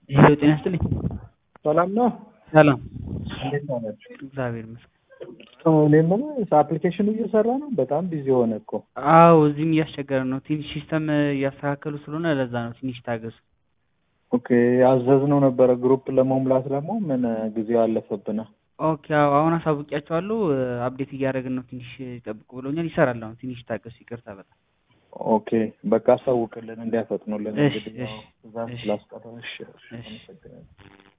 ሄሎ ጤና ይስጥልኝ። ሰላም ነው። ሰላም እንዴት ናችሁ? እግዚአብሔር ይመስገን። እኔ የምልህ አፕሊኬሽኑ እየሰራ ነው። በጣም ቢዚ ሆነ እኮ። አዎ እዚህም እያስቸገረ ነው። ትንሽ ሲስተም እያስተካከሉ ስለሆነ ለዛ ነው። ትንሽ ታገሱ። ኦኬ ያዘዝነው ነበረ ግሩፕ ለመሙላት ደግሞ ምን ጊዜው አለፈብና። ኦኬ አዎ አሁን አሳውቂያቸዋለሁ። አፕዴት እያደረግን ነው። ትንሽ ጠብቁ ብሎኛል። ይሰራል አሁን። ትንሽ ታገሱ። ይቅርታ በጣም ኦኬ በቃ አሳውቅልን እንዲያፈጥኑልን። እሺ፣ እንግዲህ ያው እሺ፣ ትእዛዝ እሺ፣ ስላስቀረ እሺ፣ እሺ፣ እሺ። አመሰግናለሁ።